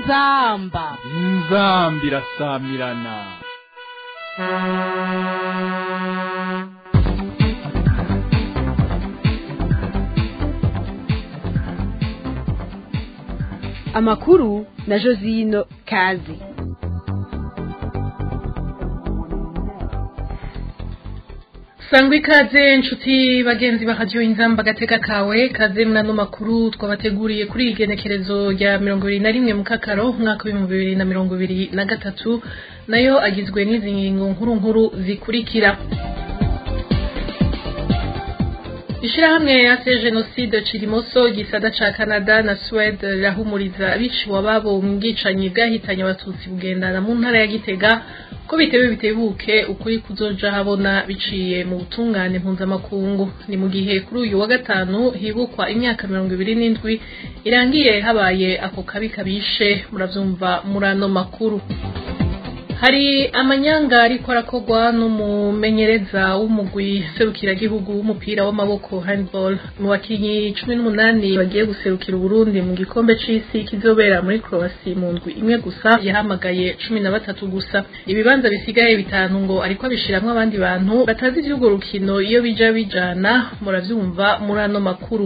inzamba inzamba irasamirana amakuru na josino kazi sangwa ikaze nshuti bagenzi bahajyiwe inzamba agateka kawe kaze mnano makuru twabateguriye kuri iyi genekerezo rya mirongo ibiri na rimwe mu kakaro umwaka w'ibihumbi bibiri na mirongo ibiri na gatatu nayo agizwe n'izi ngingo nkuru nkuru zikurikira ishirahamwe yase jenoside cirimoso gisada ca canada na swede rirahumuriza abiciwe ababo mu bwicanyi bwahitanye abatutsi bugendana mu ntara ya gitega ko bitewe bitebuke ukuri kuzoja habona biciye mu butungane mpuzamakungu ni mu gihe kuri uyu wa gatanu hibukwa imyaka mirongo ibiri n'indwi irangiye habaye ako kabi kabishe muravyumva muri ano makuru hari amanyanga ariko arakorwa n'umumenyereza w'umugwi serukiragihugu w'umupira w'amaboko handball mu bakinyi cumi n'umunani bagiye guserukira uburundi mu gikombe c'isi kizobera muri croasi mu ndwi imwe gusa yahamagaye cumi na batatu gusa ibibanza bisigaye bitanu ngo ariko abishiramwo abandi bantu batazi ivy'urwo rukino iyo bija bijana muravyumva muri ano makuru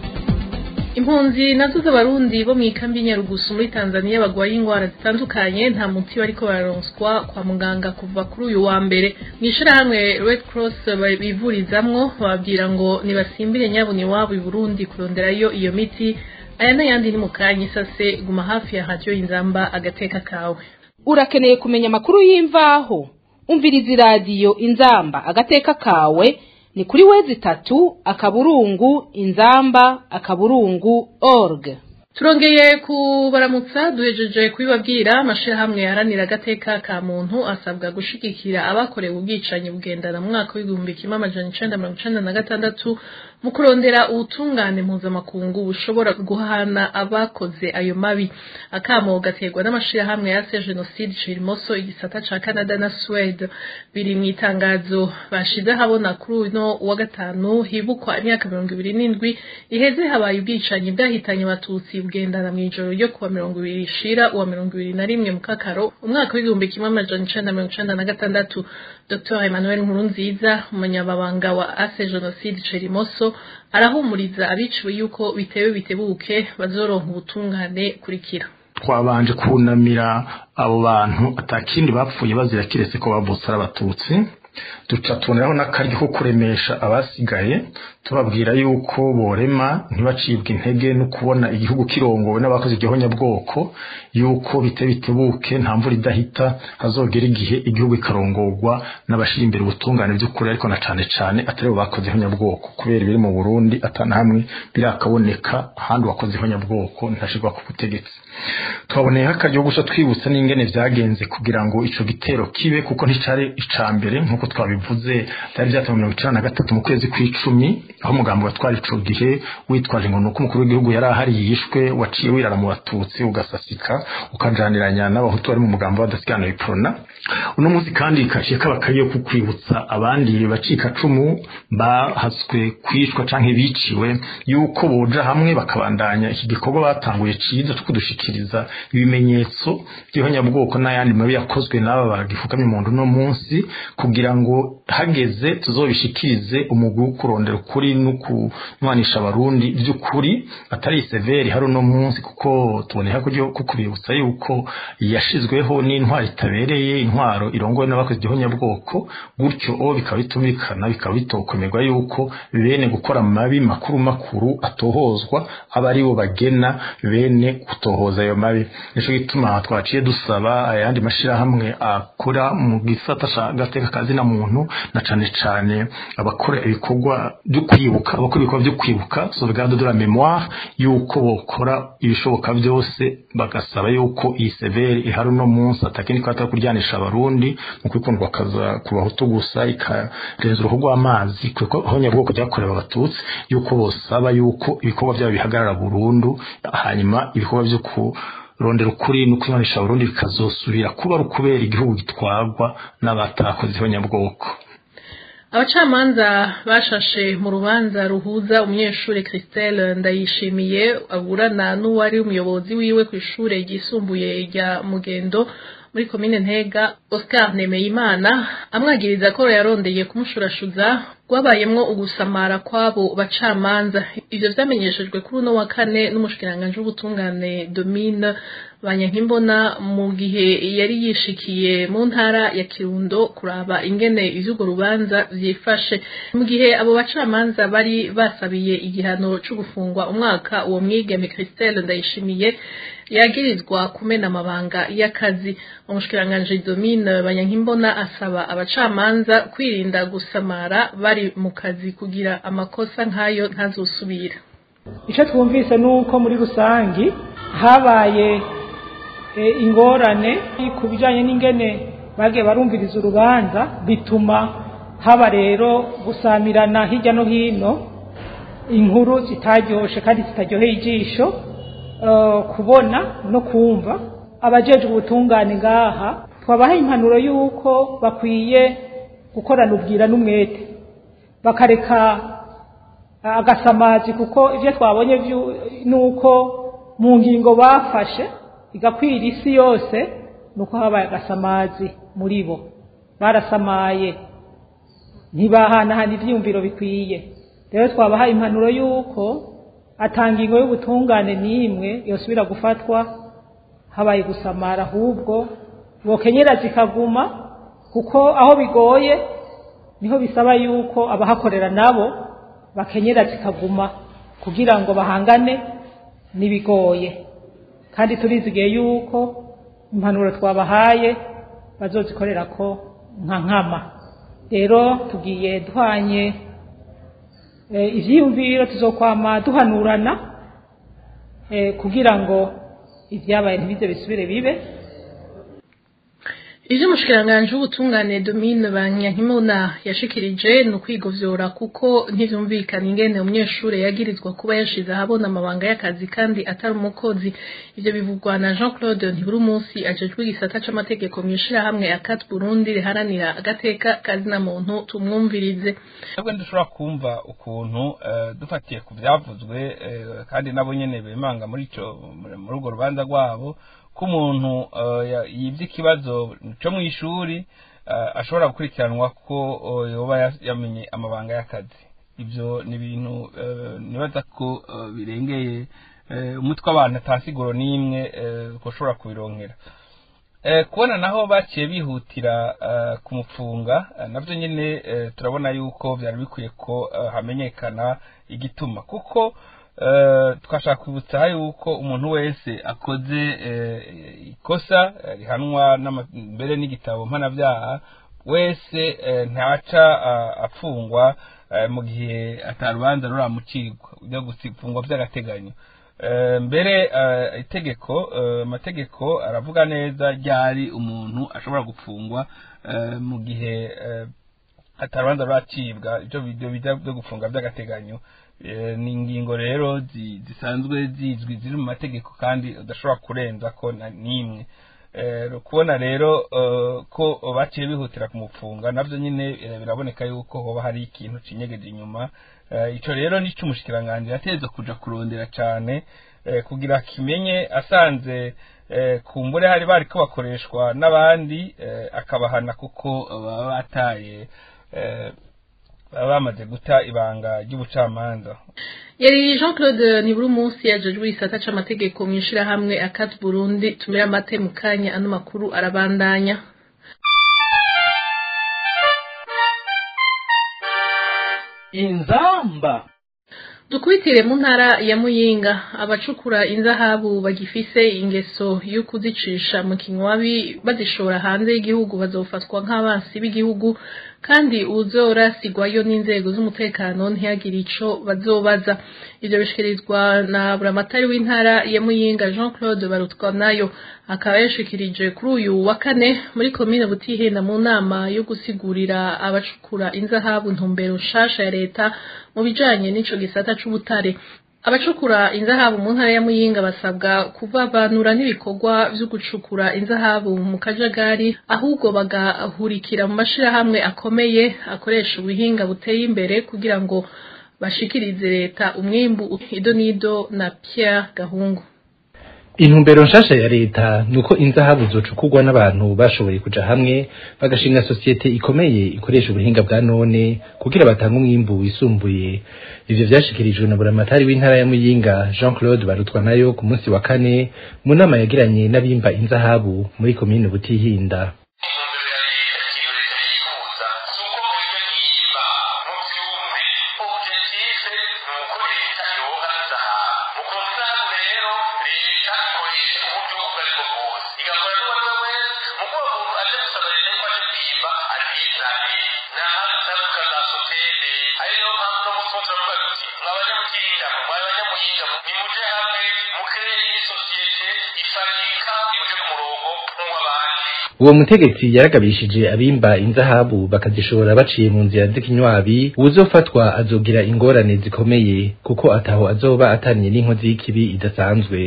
impunzi nazo z'abarundi bo mu ikambi nyarugusu muri tanzania bagwaye ingwara zitandukanye nta muti bariko bararonswa kwa muganga kuva kuri uyu wa mbere mu ishirahamwe red cross bivurizamwo bababwira ngo nibasimbire nyabuni wabo i burundi kuronderayo iyo miti aya n'ayandi ni mu kanya isase guma hafi ya radiyo inzamba agateka kawe urakeneye kumenya amakuru y'imvaho umviriza iradiyo inzamba agateka kawe ni kuri wezi tatu akaburungu inzamba akaburungu org turongeye kubaramutsa duhejeje kubibabwira amashirahamwe yaharanira agateka ka muntu asabwa gushigikira abakorewe ubwicanyi bugendana mu mwaka w'igihumbi kimwe amajana icenda mirongo icenda na gatandatu mu kurondera ubutungane mpuzamakungu bushobora guhana abakoze ayo mabi akamo gaterwa n'amashirahamwe yase jenoside cirimoso igisata ca canada na swede biri mu itangazo bashize habona kuri uno wa gatanu hibukwa imyaka mirongo ibiri n'indwi iheze habaye ubwicanyi bwahitanye abatutsi bugendana mu ijoro ryo kuwa mirongo ibiri ishira uwa mirongo ibiri na rimwe mu kakaro umwaka w'igihumbi kimwe amajana icenda mirongo icenda na gatandatu dr emmanuel nkurunziza umunyamabanga wa ase jenoside cerimoso arahumuriza abiciwe yuko bitewe bitebuke bazoronka ubutungane kurikira twabanje kunamira abo bantu atakindi bapfuye bazira kiretse ko bavutse ari abatutsi duca tuboneraho n'akaryo ko kuremesha abasigaye tubabwira yuko borema ntibacibwe intege no kubona igihugu kirongowe n'abakoze igihonyabwoko yuko bite bitebuke nta mvura idahita hazogera igihe igihugu ikarongorwa n'abashira imbere ubutungane by'ukuri ariko na cane cane atari bo bakoze ihonyabwoko kubera ibiri mu Burundi atana hamwe birakaboneka ahandi wakoze ihonyabwoko ntashirwa ku butegetsi twaboneyeho akaryo gusa twibutsa n'ingene vyagenze kugira ngo ico gitero kibe kuko nticari ica mbere nk'uko twabivuze byari byatumwe mirongo icenda na gatatu mu kwezi kw'icumi aho umugambi watwara ico gihe witwaje ngo nuko umukuru w'igihugu yari ahari yishwe waciye wirara mu batutsi ugasasika ukajaniranya n'abahutu bari mu mugambi w'abadasigana iprona uno munsi kandi kashiye kaba kariyo ku kwibutsa abandi bacika cumu bahaswe kwishwa canke biciwe yuko boja hamwe bakabandanya iki gikorwa batanguye ciza cyo kudushikiriza ibimenyetso by'ihonyabwoko n'ayandi mabi yakozwe n'aba bagifukamye mu ndu no munsi kugira ngo hageze tuzobishikirize umugwi wo kurondera ukuri no kunwanisha abarundi by'ukuri atari severi hari uno munsi kuko tuboneka ko kubibutsa yuko yashizweho n'intwaro itabereye intwaro irongowe n'abakoze igihonyabwoko gutyo o bikaba bitumvikana bikaba bitokomerwa yuko bene gukora amabi makuru makuru atohozwa aba ari bo bagena bene gutohoza ayo mabi nico gituma twaciye dusaba ayandi mashirahamwe akora mu gisata ca gateka kazina muntu na cane cane abakora ibikorwa byo kwibuka abakora ibikorwa byo kwibuka sauvegarde de la mémoire yuko bokora ibishoboka byose bagasaba yuko iyi severe ihari uno munsi atakindi kwata kuryanisha abarundi mu kwikundwa kaza ku bahutu gusa ikarenza uruhu rw'amazi kuko honyabwoko ryakorewe abatutsi yuko bosaba yuko ibikorwa byabo bihagarara burundu hanyuma ibikorwa byo ku rondera ukuri no kwimanisha Burundi bikazosubira kuba ari ukubera igihugu gitwarwa n'abatakoze ihonyabwoko abacamanza bashashe mu rubanza ruhuza umunyeshuri Christelle Ndayishimiye aburana n'uwari umuyobozi wiwe ku ishure ryisumbuye rya Mugendo muri komine Ntega Oscar Nemeyimana amwagiriza ko yarondeye kumushurashuza rwabayemwo ugusamara kwabo bacamanza ivyo vyamenyeshejwe kuri uno wa kane n'umushikiranganje w'ubutungane Domine Banyankimbona mu gihe yari yishikiye mu ntara ya Kirundo kuraba ingene ivy'urwo rubanza vyifashe mu gihe abo bacamanza bari basabiye igihano co gufungwa umwaka uwo mwigeme Christelle Ndayishimiye yagirizwa kumena amabanga y'akazi umushikiranganje Domine Banyankimbona asaba abacamanza kwirinda gusamara bari mu kazi kugira amakosa nk'ayo ntazosubira icyo twumvise ni uko muri rusange habaye ingorane ku bijyanye n'ingene bagiye barumviriza urubanza bituma haba rero gusamirana hirya no hino inkuru zitaryoshye kandi zitaryoheye ijisho kubona no kumva abajejwe ubutungane ngaha twabahaye impanuro y'uko bakwiye gukorana ubwira n'umwete bakareka agasamazi kuko ibyo twabonye ni uko mu ngingo bafashe igakwira isi yose ni uko habaye agasamazi muri bo barasamaye ntibahanahana ibyiyumviro bikwiye rero twabahaye impanuro y'uko atangingo y'ubutungane n'imwe yosubira gufatwa habaye gusamara ahubwo bokenyera zikaguma kuko aho bigoye niho bisaba yuko abahakorera nabo bakenyera zikaguma kugira ngo bahangane n'ibigoye kandi turizigiye yuko impanuro twabahaye bazozikorera ko nka nkama rero tugiye duhanye ibyiyumviro tuzokwama duhanurana kugira ngo ibyabaye ntibize bisubire bibe ivyo umushikiranganje w'ubutungane Domine Banyankimona yashikirije ni ukwigovyora kuko ntivyumvikana ingene umunyeshure yagirizwa kuba yashize ahabona amabanga y'akazi kandi atari umukozi ivyo bivugwa na Jean Claude Ntiburumunsi ajejwe igisata c'amategeko mw'ishirahamwe Akat Burundi riharanira agateka kazina muntu tumwumvirize twebwe ndushobora kumva ukuntu dufatiye ku vyavuzwe kandi nabo nyene bemanga muri ico muri urwo rubanza rwabo ko umuntu yibye ikibazo cyo mu ishuri ashobora gukurikiranwa ko yoba yamenye amabanga y'akazi ibyo ni ibintu nibaza ko birengeye umutwe w'abantu atasiguro n'imwe ushobora kubironkera kubona naho baciye bihutira kumufunga nabyo nyine turabona yuko byari bikwiye ko hamenyekana igituma kuko twashaka kwibutsa yuko umuntu wese akoze ikosa rihanwa mbere n'igitabo mpanabyaha wese ntaca apfungwa mu gihe atarubanza ruramucirwa ujya gufungwa by'agateganyo mbere itegeko amategeko aravuga neza ryari umuntu ashobora gufungwa mu gihe atarubanza ruracibwa ibyo bijya byo gufunga by'agateganyo ni ingingo rero zisanzwe zizwi ziri mu mategeko kandi udashobora kurenza ko n'imwe kubona rero ko baciye bihutira kumufunga nabyo nyine biraboneka yuko hoba hari ikintu kinyegeje inyuma icyo rero nicyo umushikiranganji yateza kuja kurondera cyane kugira kimenye asanze kumbure hari bari ko bakoreshwa n'abandi akabahana kuko baba bataye baba bamaze guta ibanga ry'ubucamanza yari jean claude nibura umunsi yajejwe igisata c'amategeko mu ishirahamwe akati burundi tumira amate mu kanya ano makuru arabandanya inzamba dukubitire mu ntara ya muyinga abacukura inzahabu bagifise ingeso yo kuzicisha mu kinywabi bazishora hanze y'igihugu bazofatwa nk'abansi b'igihugu kandi uzorasigwayo n'inzego z'umutekano ntiyagire ico bazobaza ivyo bishikirizwa na buramatari w'intara ya muyinga jean claude barutwa nayo akaba yashikirije kuri uyu wa kane muri komine butihenda mu nama yo gusigurira abacukura inzahabu ntumbero nshasha ya leta mu bijanye n'ico gisata c'ubutare abacukura inzahabu mu ntara ya muyinga basabwa kuvavanura n'ibikorwa vyo gucukura inzahabu mu kajagari ahubwo bagahurikira mu mashirahamwe akomeye akoresha ubuhinga buteye imbere kugira ngo bashikirize leta umwimbu ido nido na Pierre Gahungu intumbero nshasha ya leta nuko inzahabu zocukurwa n'abantu bashoboye kuja hamwe bagashinga sosiyete ikomeye ikoresha ubuhinga bwa none kugira batange umwimbu wisumbuye ivyo vyashikirijwe na buramatari w'intara ya muyinga jean claude barutwa nayo ku munsi wa kane mu nama yagiranye n'abimba inzahabu muri komine butihinda uwo mutegetsi yaragabishije abimba inzahabu bakazishora baciye mu nzira z'ikinywabi uwuzofatwa azogira ingorane zikomeye kuko ataho azoba ataniye n'inkozi y'ikibi idasanzwe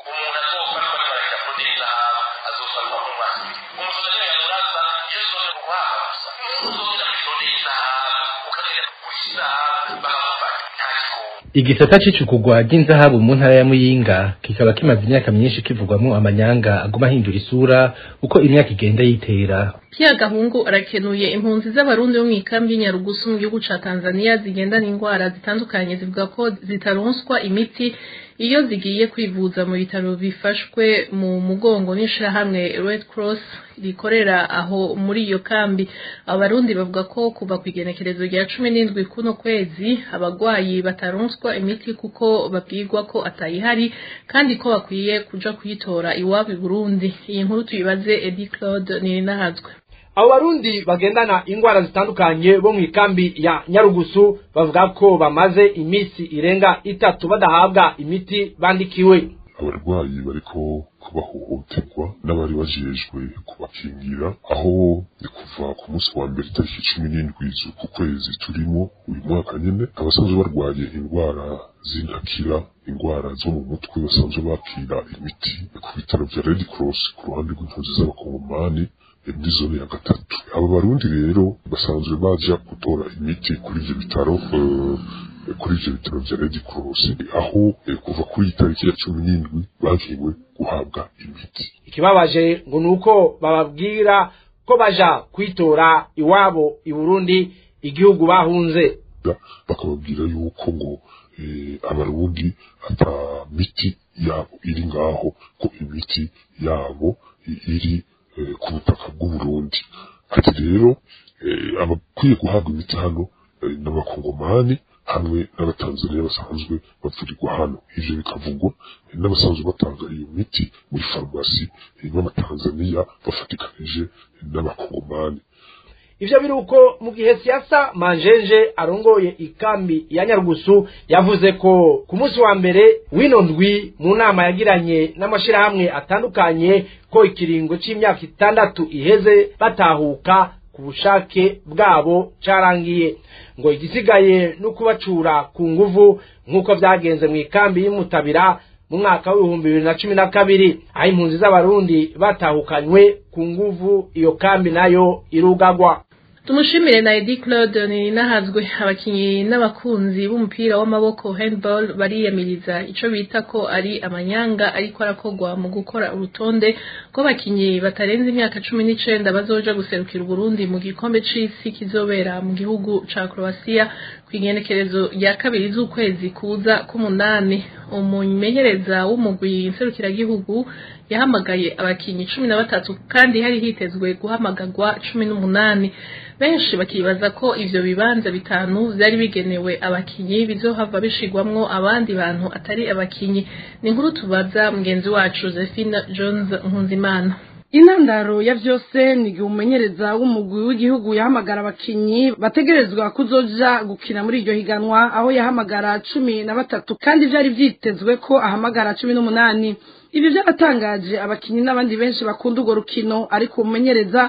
igisata c'icukugwa ry'inzahabu mu ntara ya muyinga kikaba kimaze imyaka myinshi kivugwamwo amanyanga aguma ahindura isura uko imyaka igenda yitera Pierre Gahungu arakenuye impunzi z'abarundi bo mu ikambi y'Inyarugusu mu gihugu ca Tanzania zigendana indwara zitandukanye zivuga ko zitaronswa imiti iyo zigiye kwivuza mu bitaro bifashwe mu mugongo n'ishirahamwe Red Cross rikorera aho muri iyo kambi abarundi bavuga ko kuva ku igenekerezo rya cumi n'indwi kuno kwezi abagwayi bataronswa imiti kuko babwirwa ko atayihari kandi ko bakwiye kuja kuyitora iwabo i Burundi iyi nkuru tuyibaze Eddie Claude Nirinahazwe abo barundi bagendana ingwara zitandukanye bo mu ikambi ya nyarugusu bavuga ko bamaze iminsi irenga itatu badahabwa imiti bandikiwe abarwayi bariko kubahohoterwa n'abari bajejwe kubakingira aho ni kuva ku munsi wa mbere itariki cumi n'indwi z'uku kwezi turimo uyu mwaka nyene abasanzwe barwaye indwara z'intakira indwara zo mu mutwe basanzwe bakira imiti ku bitaro vya red cross ku ruhande rw'impunzi z'abakongomani muri zone ya gatatu aba barundi rero basanzwe baja gutora imiti kuri ivyo bitaro kuri ivyo bitaro vya red cross aho kuva kuri iyi tariki ya cumi n'indwi bagiwe guhabwa imiti ikibabaje ngo ni uko bababwira ko baja kwitora iwabo i burundi igihugu bahunze bakababwira yuko ngo abarundi ata miti yabo iri ngaho ko imiti yabo iri ku butaka bw'uburundi ati rero abakwiye guhabwa imiti hano n'abakongomani hamwe n'abatanzaniya basanzwe bavurirwa hano ivyo bikavugwa n'abasanzwe batanga iyo miti muri farumasi n'abatanzaniya bafatikanije n'abakongomani ivyo biri uko mu gihe siasa manjenje arongoye ikambi ya nyarugusu yavuze ko ku munsi wa mbere w'ino ndwi mu nama yagiranye n'amashirahamwe atandukanye ko ikiringo c'imyaka itandatu iheze batahuka ku bushake bwabo carangiye ngo igisigaye no kubacura ku nguvu nk'uko vyagenze mu ikambi y'umutabira mu mwaka w'ibihumbi bibiri na cumi na kabiri aho impunzi z'abarundi batahukanywe ku nguvu iyo kambi nayo irugagwa tumushimire na Eddie Claude ni nahazwe abakinyi n'abakunzi b'umupira w'amaboko handball bariyamiriza ico bita ko ari amanyanga ariko arakogwa mu gukora urutonde rw'abakinyi batarenze imyaka cumi n'icenda bazoja guserukira Burundi mu gikombe c'isi kizobera mu gihugu ca Croatia kw'igenekerezo rya kabiri z'ukwezi kuza k'umunani umumenyereza w'umugwi nserukiragihugu yahamagaye abakinyi cumi na batatu kandi hari hitezwe guhamagagwa cumi n'umunani benshi bakibaza ko ivyo bibanza bitanu vyari bigenewe abakinyi bizohava bishigwamwo abandi bantu atari abakinyi ni inkuru tubaza mugenzi wacu Josephine Jones Nkunzimana intandaro ya vyose ni igihe umumenyereza w'umugwi w'igihugu yahamagara abakinyi bategerezwa kuzoja gukina muri iryo higanwa aho yahamagara cumi na batatu kandi vyari vyitezwe ko ahamagara cumi n'umunani ibi vyaratangaje abakinyi n'abandi benshi bakunda urwo rukino ariko umumenyereza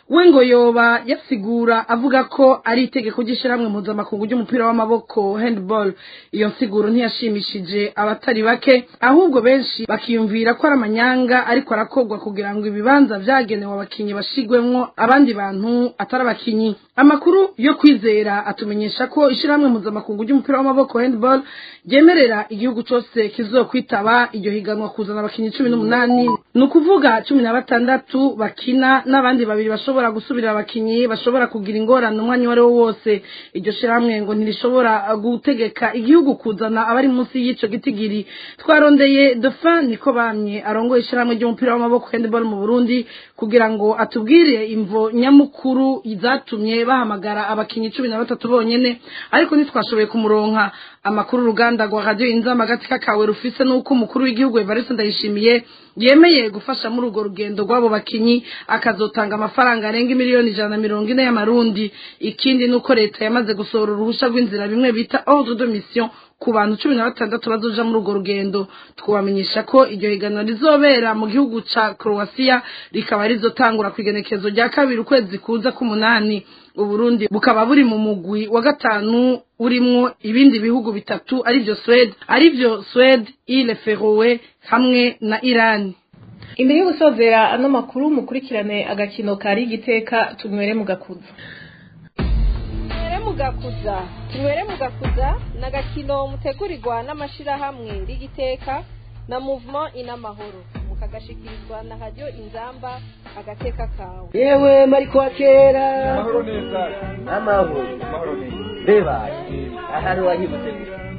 we ngo yoba yasigura avuga ko ari itegeko ry'ishyirahamwe mpuzamakungu ry'umupira w'amaboko handball iyo nsiguro ntiyashimishije abatari bake ahubwo benshi bakiyumvira ko ari amanyanga ariko arakorwa kugira ngo ibibanza vyagenewe abakinyi bashigwemwo abandi bantu atari abakinyi amakuru yo kwizera atumenyesha ko ishyirahamwe mpuzamakungu ry'umupira w'amaboko handball ryemerera igihugu cose kizokwitaba iryo higanwa kuzana abakinyi cumi n'umunani ni ukuvuga cumi na batandatu bakina n'abandi babiri bashobora gusubirira abakinyi bashobora kugira ingorane umwanya uwo ari wo wose iryo shirahamwe ngo ntirishobora gutegeka igihugu kuzana abari munsi y'ico gitigiri twarondeye dauphin niko bamye arongoye ishirahamwe ry'umupira w'amaboko handball mu burundi kugira ngo atubwire imvo nyamukuru zatumye bahamagara abakinyi cumi na batatu bonyene ariko ntitwashoboye kumuronka amakuru uruganda rwa radiyo inzama agati kakawe rufise n'uko umukuru w'igihugu evariste ndayishimiye yemeye gufasha muri urwo rugendo rw'abo bakinyi akazotanga amafaranga arenga miliyoni ijana na mirongo ine y'amarundi ikindi ni uko leta yamaze gusohora uruhusha rw'inzira bimwe bita ordre de mission ku bantu cumi na batandatu bazoja muri urwo rugendo twabamenyesha ko iryo higanwa rizobera mu gihugu ca croatia rikaba rizotangura ku igenekezo rya kabiri ukwezi kuza k'umunani uburundi bukaba buri mu mugwi wa gatanu urimwo ibindi bihugu bitatu arivyo swede arivyo swede ile ferowe hamwe na irani imbere yo gusozera ano makuru mukurikirane agakino kari igiteka tunywere mu gakuza tunywere mu gakuza tunywere mu gakuza ni agakino mutegurirwa n'amashyirahamwe rigiteka na muvuma inamahoro mukagashikirizwa na radiyo inzamba agateka kawe yewe mariko wa kera amahoro neza amahoro amahoro neza mbeba ahari wahibutse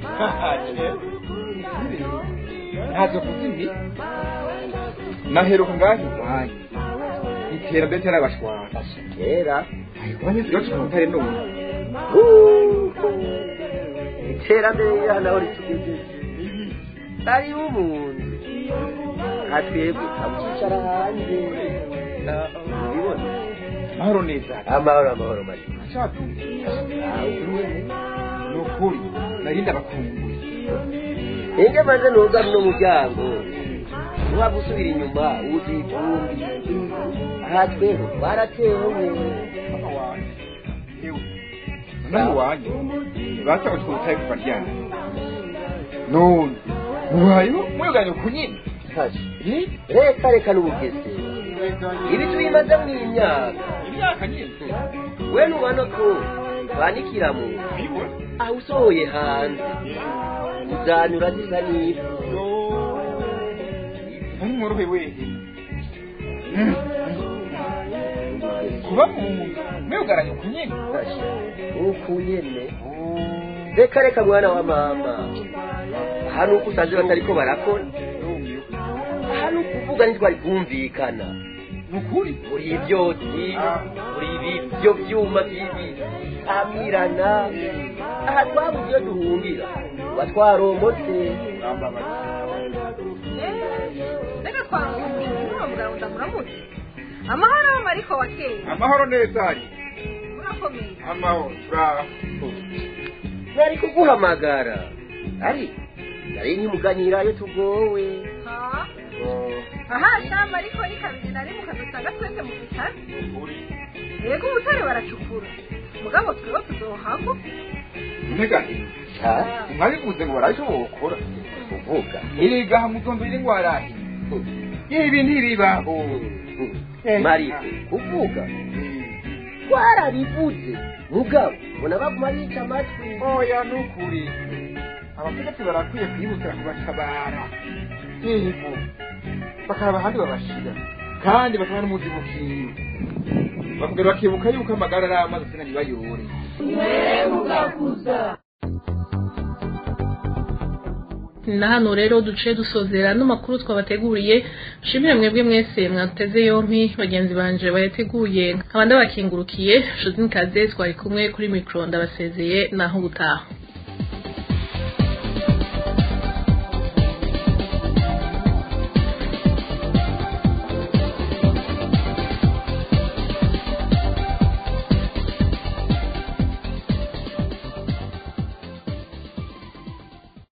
ntazo kuzimbi naheruka ngaho iwanyu iterambere ryarabashwara kera iwanyu ryo tukutare none iterambere ryanaho ritugejeje ari umuntu atwebwe abukicara hanze ubibona amahoro neza amahoro amahoro mariko ni ukuri narinda bakumbuye enge maze nuga no muryango waba usubira inyuma uzi ivumbi aha twebwe twaratewe mama wanjye yewe nawe wanjye basaba twutaye kuva ryana none mubayeho mweganye ku nyine reka reka n'ubugezi ibi tubimaze mu imyaka imyaka nyine we nubona ko banikira mu aho usohoye hanze uzanyura zisa n'ifu ari mworohe wehe kuba mu nzu mwugaranye ku nyine uku nyene reka reka mwana wa mama aha ni uko usanze batariko barakora aha ni ukuvuga ntitwari kumvikana nukuri uri ibyotsi uri ibyo byuma by'ibitamirana aha twabuze iyo duhungira tuba twaromotse reka twamushimye muravuga ngo ndamuramutse amahoro mariko wa kera amahoro neza ari murakomeye amahoro turaho nari kuguhamagara ari nari nkimuganyira iyo tugowe ha aha shamba ariko ni kabiri nari mu kazi usanga twese mu bitaro yego ubutare baracukura mugabo twebwe tuzohako negani mwabivuze ngo baraje bokora kuvuga iriga mutombera ingwarahi ibi ntiribaho mariko kuvuga twarabivuze mugabo mbona baguma bica amatwi oya nukuri abategetsi barakwiye kwihutira kubatabara yego bakaba ahandi babashira kandi bakaba n'umuzibukiro bakongera bakibuka yuko amagara ari amazi sina ntibayore na hano rero duce dusozera n'amakuru twabateguriye nshimire mwebwe mwese mwateze yompi bagenzi banje bayateguye nkaba ndabakingurukiye nshuti nikaze twari kumwe kuri mikoro ndabasezeye naho gutaha